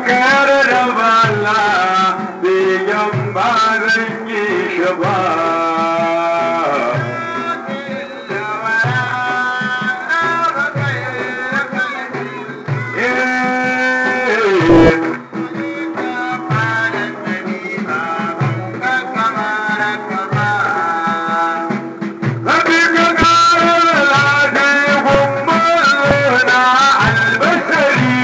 ka yarda ba Allah begen ba zan yi shi ba Rabi ka ƙara lade gumbar na albasari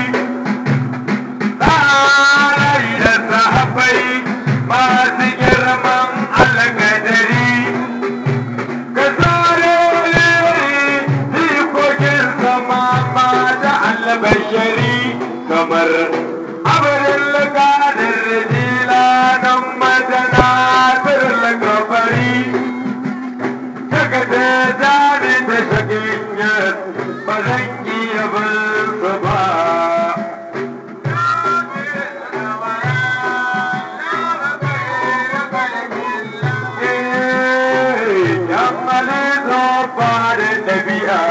tsarai da sahabbai masu girman alƙadari ka tsare jikokin sama ma da albashari kamar abin lakanin rijila nan madana birnin gabari daga da dami da shagiyar ba zan iya bin su ba Yammali zo fara ɗabi'a.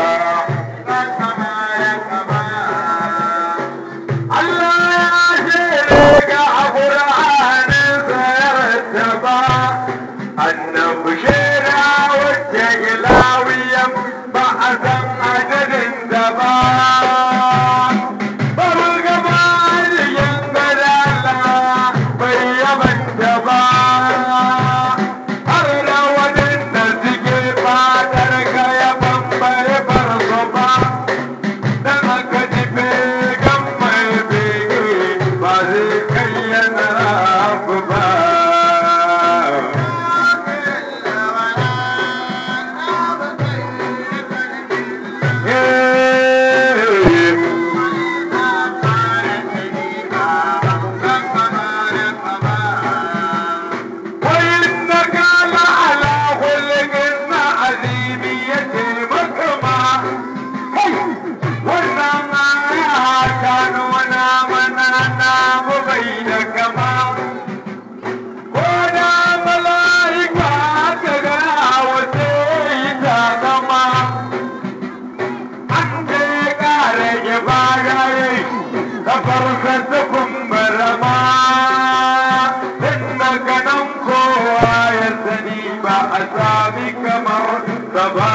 Allah ya shere ga Qur'aninsa ya rattaba annabi shera wacce ilawiyan ba a san adadin da ba. Babu gaba yin gadala bai yabanta ba. Har da waɗanda suke fatar ka ya bambare farko ba. Dan aka ji began mai bege ba zai kai yana rafu ba. وإنك لعلى خلق عظيم يتيمك ما wannan aya ta nuna mana namu bai da kama ko da mala'ika ka ga wace ta zama an ce kare ibada yayi kafarsa ta kumbura ma inda ganin kowa ya sani ba a sami kamar sa ba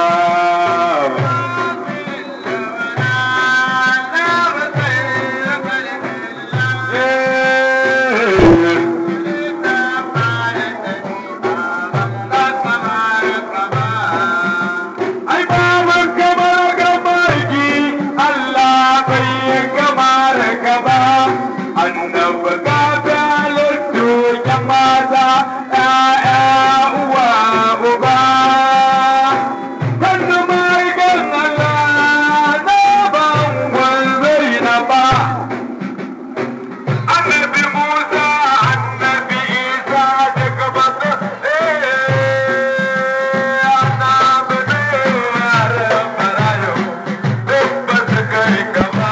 Ai baban kamar gamarki Allah bai yi kamar ka ba annabi ka halittu ya mata ƴaƴa uwa uba Sannu mai gan Allah na bangon zai na ba Annabi Musa, Annabi Isa daga baka Annabi Nuhar Marayo duk ba su kai gaba.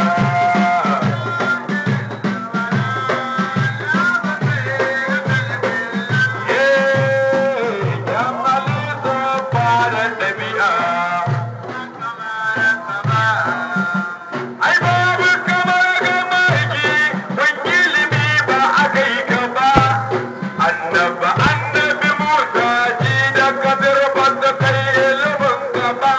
Jamali sun fara ɗabi'a. Ai babu kamar gamarki kun ilimi ba a kai ka ba. Annaba annabi Musa ji da kabir ba su kai ilimin ka ba.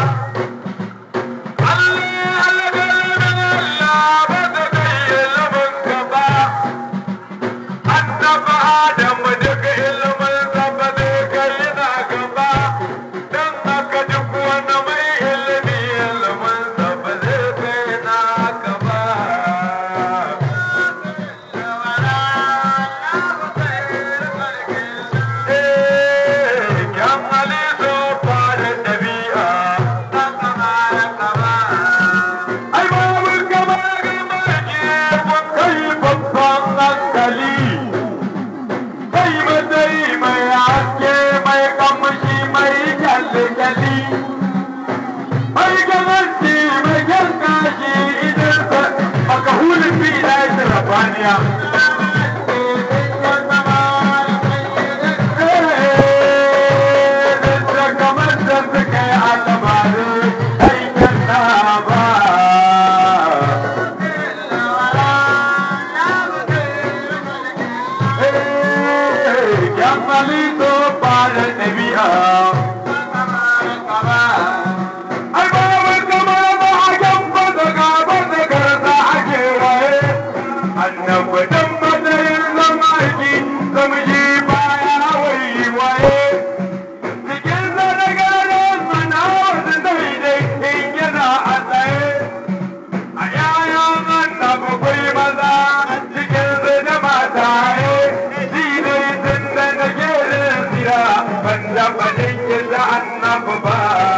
Allah alƙalamin Allah ba su kai ilimin ka ba. Annaba Adamu duka ilimin sa ba zai kai na gaba. Dan haka duk wani mai ilimi ilimin sa ba zai kai na gaba. Kyan hali so fara ɗabi'a. Ai babu kamar gamarki kun kai babban hankali. Kai Yamali to ba da ɗabi'a. Ai babu kamar ba a gamba da gaba da garza ake waye. Annabi dan matsayin zama aiki zama ji baya wai waye. Cikin zanagarin mana wasu daidai in yana a tsaye. A yayan annabi kwai maza cikin su da mataye. Shi dai tun da nake da sira ban taɓa dinki da annabi ba.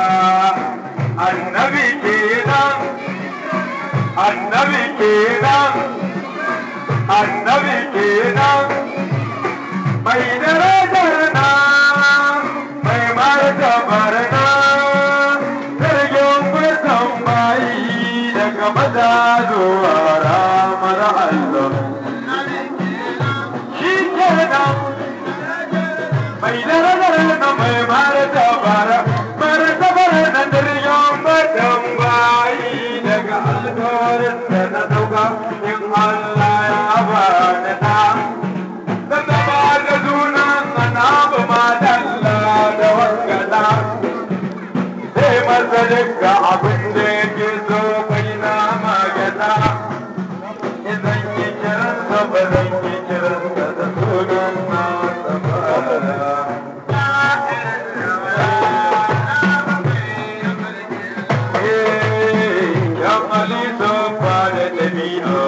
Annabi kenan, annabi kenan, annabi kenan. Mai darajar na, mai martabar na, jirgin fitan bayi daga maza zuwa ramar Allah. Shi kenan, mai darajar na mai martabar, martabar na jirgin fitan bayi daga alkawarin da na dauka in Allah ya bani na. da zama da sunan annabi ma dalla da wangala sai masa duka abin da yake so kai na magana idan yi kiransa ba zan yi kiransa da sunan nasa ba Eh, ya mali sofa da ɗabi'a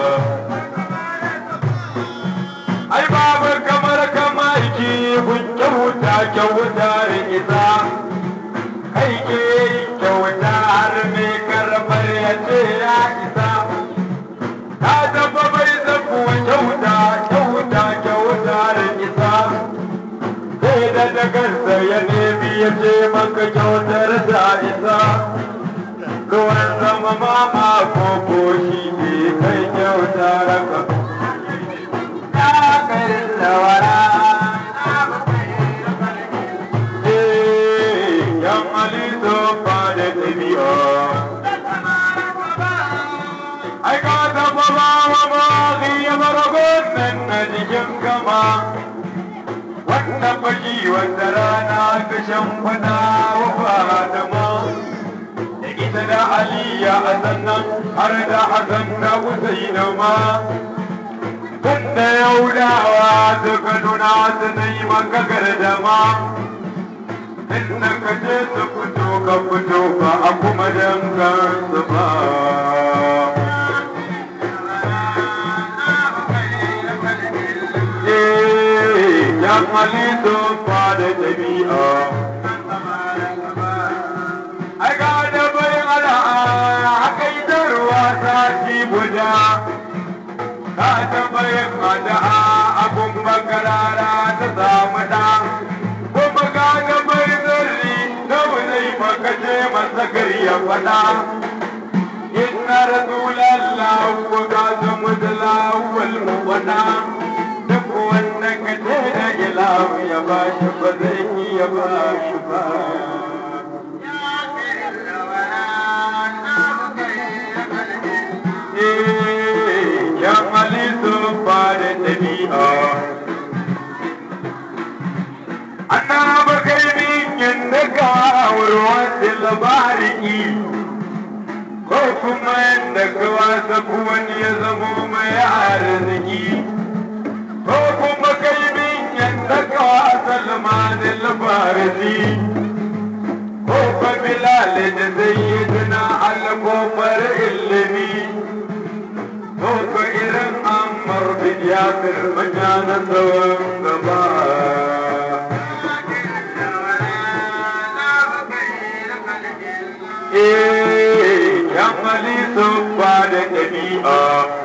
ai babu kamar kama iki kun kyauta kyauta da isa kai ke kyauta har me karbar ya ce ya isa ta tafa bai zafuwa kyauta kyauta kyauta da isa sai da dagarsa ya nemi ya ce maka kyautar ta isa ruwan zama mama ko koshi bai kai kyauta raka yan aliso ba da ɗabi'a. Ai ka taɓa ba wa mazi ya baragon nan na jikin kama. Wannan baki wata rana ka shan fada wa Fatima. Da ita da Aliya a sannan har da Hassan da Husaina ma. Tunda Yahudawa suka nuna su na yi maka gardama. Inda ka je su fito ka fito ba a kuma dangan su ba. Eh, yan halittu ba da ɗabi'a. Ai ga da bai ala haka ita ruwa sati guda. Ka taɓa yin ada'a abun bakarara ta samu ɗa. Kuma ka ga bai zarri nawa zai maka ce masa ya faɗa. Inna rasulallah wa kasu musulawal muwaɗa. Duk wanda ka ce da ilahu ya ba shi ba zai iya ba shi ba. Eh, yan halittu ba da ɗabi'a. Annaba kai min yadda ka warwar da labariki ko kuma yadda ka wasa wani ya zamo mai arziki ko kuma kai min yadda ka wasa lamarin labariki ko fa bilal da zai yi tuna alkofar ilimi ko ka irin ammar bin yasir majalan tsawon gaba Eh, yan halittu ba da ɗabi'a.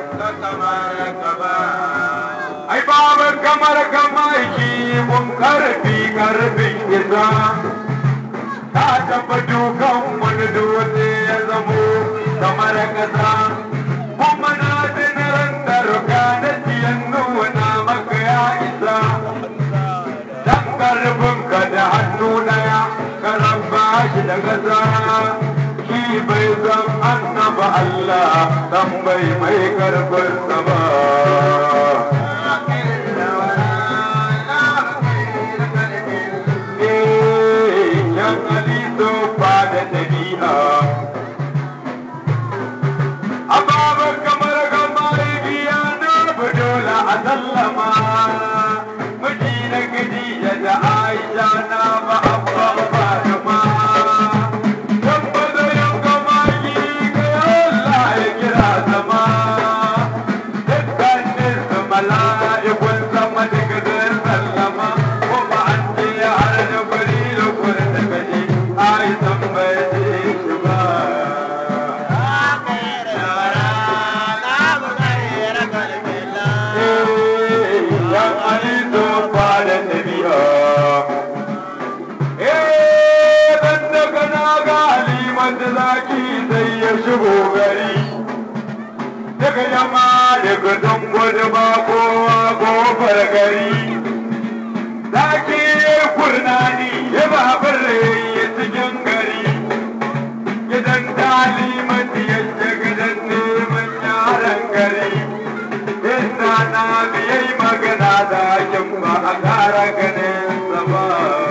Ai, babu kamar kamaki mun karfi karfin isa. Ta taɓa dukan wani dutse ya zamo kamar ƙasa. Kuma na tunaran da ruka na siyan nuna maka ya isa. Dan karfinka da hannu ɗaya, ka rabba shi da ƙasa. Shi bai san annaba Allah, dan bai mai karfinsa ba. gudun gudu ba kowa kofar gari zaki ya kurnani ya babar ya cikin gari gidan talimati ya gidan neman yaran gari inda na biyai magana da kin ba a kara ganin sa ba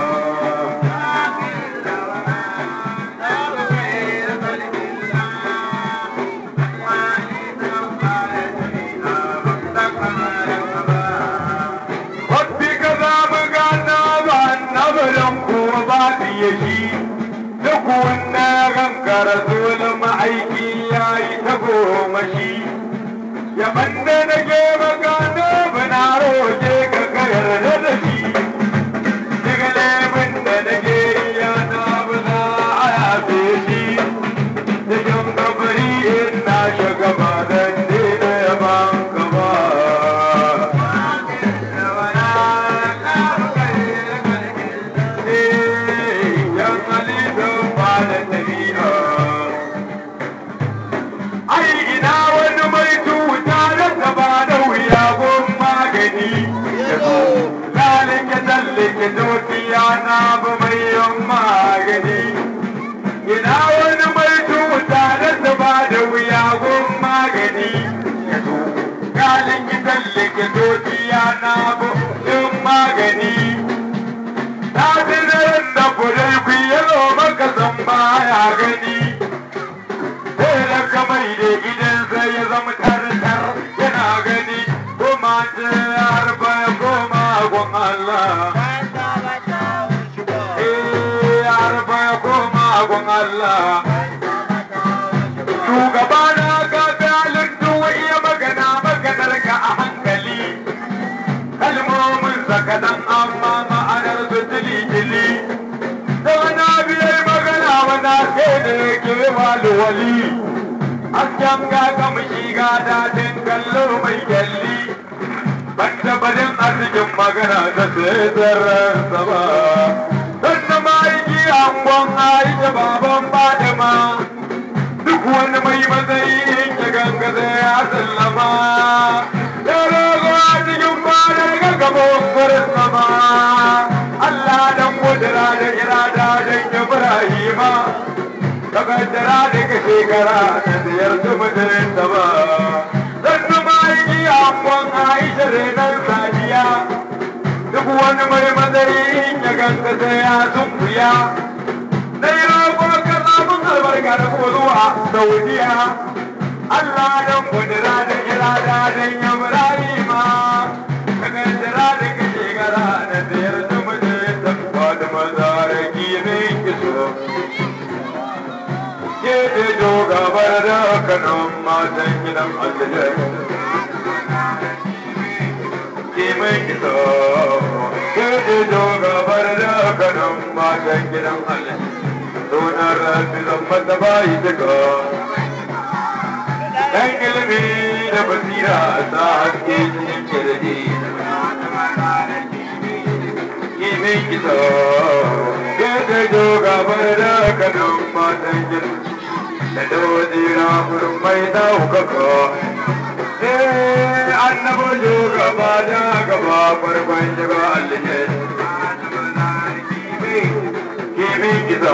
Wabbi ka za mu gana ba na bayan kuwa ba biye shi duk wanda gankara dole ma'aiki ya yi ta goma shi yaban da nake magana bana roƙe ka ka yarda da shi daga lemin da nake ya na bana a yafe shi cikin kabari in na shiga ba dan daina yaban ka ba yan halittar ba da tabi'a ai ina wani mai tuta da taba da wuya gun magani lalike tallike dokiya na bu mai yan magani ina wani mai tuta da taba da wuya gun magani lalike tallike dokiya na bu yan magani na zinar da kudai ku yalo maka zan baya gani sai da kamar da gidan sai ya zama tartar yana gani kuma ce harba ya koma gun Allah eh harba ya koma gun Allah shugaba na ga dalin duwa iya magana maganar ka a hankali kalmomin sakadan amma ma'anar su tili-tili da wani biyar magana wana sai da yake walwali hasken ga kamshi ga daɗin kallo mai kyalli ban tabbatin arzikin magana da sai zarransa ba sannan ma'aiki angon aisha baban fadima duk wani mai matsayi ya ganga sai ya sallama ya rogo a cikin fadar ga gaban gurin sama Allah dan kudura da irada dan Ibrahima ka kaddara da ka shekara na ziyarci mutum da ba dan numa yi angon Aisha renan sadiya duk wani mai matsayi ya ganga sai ya sunkuya na yi roƙo ka samun albarka da kuma zuwa Saudiya Allah dan kudura da irada dan Ibrahima ka kaddara da ka shekara na ziyarci mutum da ba da mazaraki mai kiso ke da jo gabar da kanon matan gidan aljajar ke mai kiso ke da jo gabar da kanon matan gidan aljajar sunan rafi zan mata bayi duka dan ilimi da basira ta haske cikin kirji kimin kisa ke da jo gabar da kanon matan gidan da dozi na wurin mai daukaka eh annabo jo gaba da gaba farkon shiga aljanna kimin kisa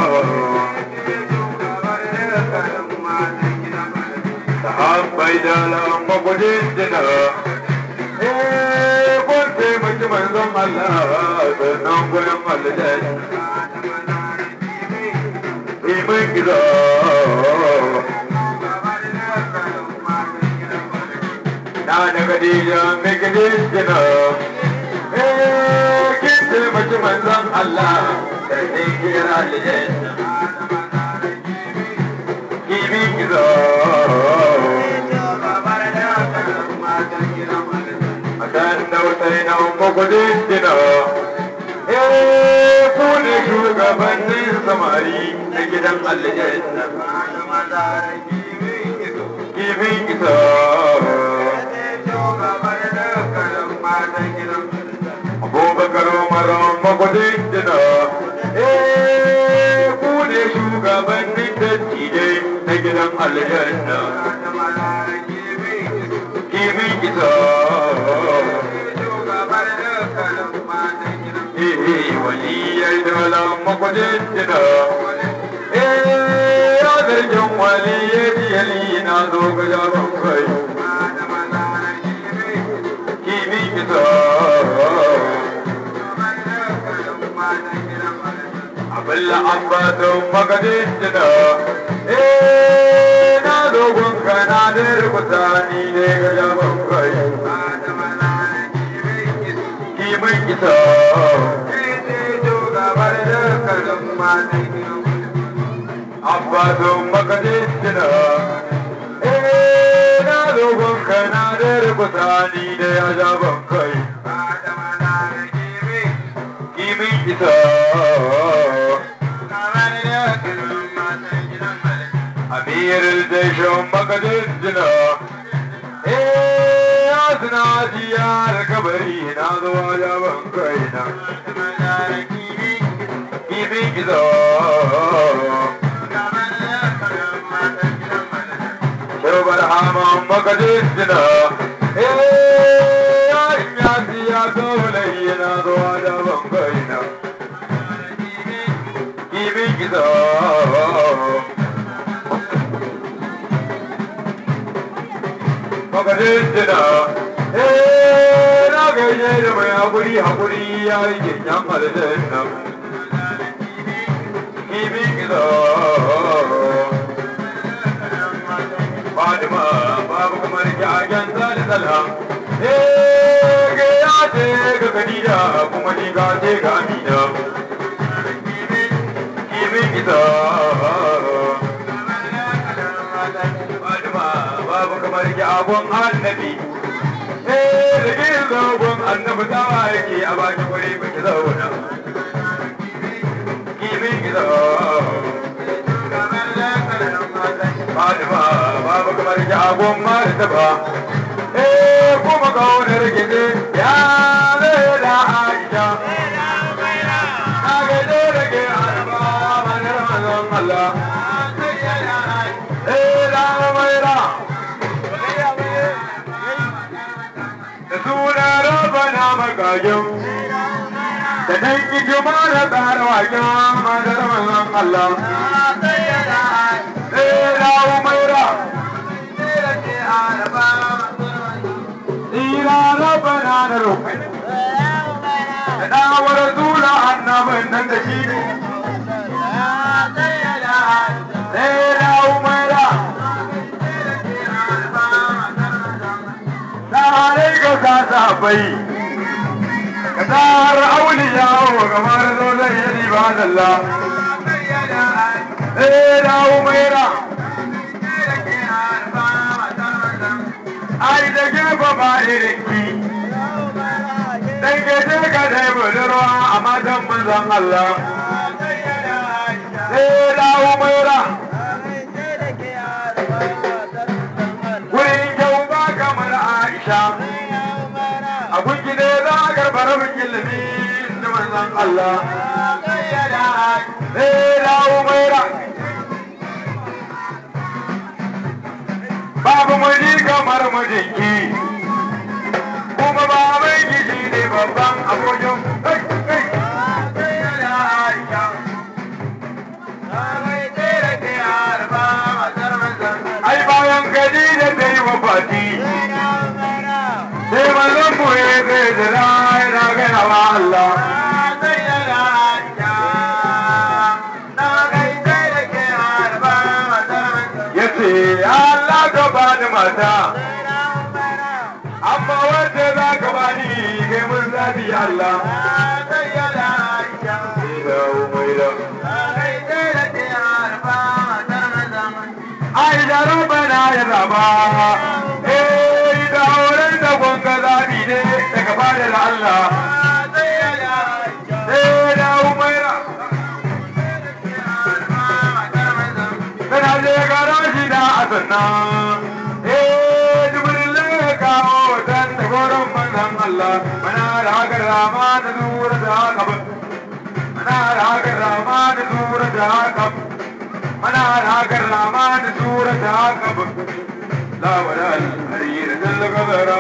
sahabbai da lamba gudun jina eh kun taimaki manzon Allah sannan gurin aljanna kimin kisa na da Khadija mai gudun jina eh kin taimaki manzon Allah sannan gurin aljanna kimin kisa akan dautai na makwadin gina eh ku ne shugabannin samari na gidan aljanna kimin isa abubakar mara makwadin gina eh ku ne shugabannin dattijai na gidan aljanna kimin malam makwadin jina eh ya zargin wali ya ji yali na zo ga jaban kai kimi kisa abilla ambaton makwadin jina eh na zo gunka na da rubuta ni ne ga jaban kai kimin kisa Abbasun makadisina Eh na dogon kana da rubuta ni da ya jaban kai Kimin isa Amirul Jaishon makadisina Eh ya suna ziyar kabari na zuwa jaban kai na Kimin isa Shubar haman makadisina Eh ya ya siya dole yana zuwa jaban kai na Kimin isa makadisina Eh na gaishe da mai hakuri hakuri ya yi kinyan aljanna Kimin isa Fatima babu kamar jagen zali salha Eh ga ya ce ga Khadija kuma ni ga ce ga Amina Kimin isa Fatima babu kamar jagon annabi Eh da ke zagon annabi tawa yake a baki guri baki zauna Kimin isa Fatima babu kamar jagon martaba eh kuma kaunar gide ya zai da Aisha na gaje da ke arba manar mazan Allah eh da maira da suna raba na magajin da dan yi juma da tsara wajen manar mazan Allah eh da umaira Ira rabana da roƙi. Da ɗawar zula annabin nan da shi ne. Sai da umaira. Tsarai ka kasa bai. Ka tsar auliya wa kamar zo zai yi riba dalla. Sai da umaira. Ai da gefe ba irin ki. Dan gaje ka dai budurwa a matan manzon Allah. Sai da umaira. Wurin kyau ba kamar Aisha. A gunki ne za a karɓar rabin ilimi da manzon Allah. Sai da umaira. Babu miji kamar mijinki. Kuma baban ki shi ne babban abokin. Kai, kai. Ai bayan gaji da ta yi wa fati. Sai manzon mu ya zai jira yana gaya wa Allah. Ya ce, Allah ka bani mata. Amma wanda za ka bani kai mun zabi Allah. Ila umaira. Ai da rabana ya zaba. Eh da auren da gonga zabi ne daga fadar Allah. Eh da umaira. Kana je garaji da asanna. Eh jibril ya kawo dan da goron manzon Allah. Mana da haka rama da nura da haka. Mana da haka rama da nura da haka. Mana da haka rama da nura da haka. La wala al-harir dal gabara.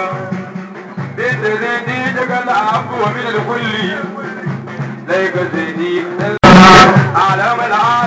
Bint zindi jagal abu min al-kulli. Lai ga zindi عالم العالم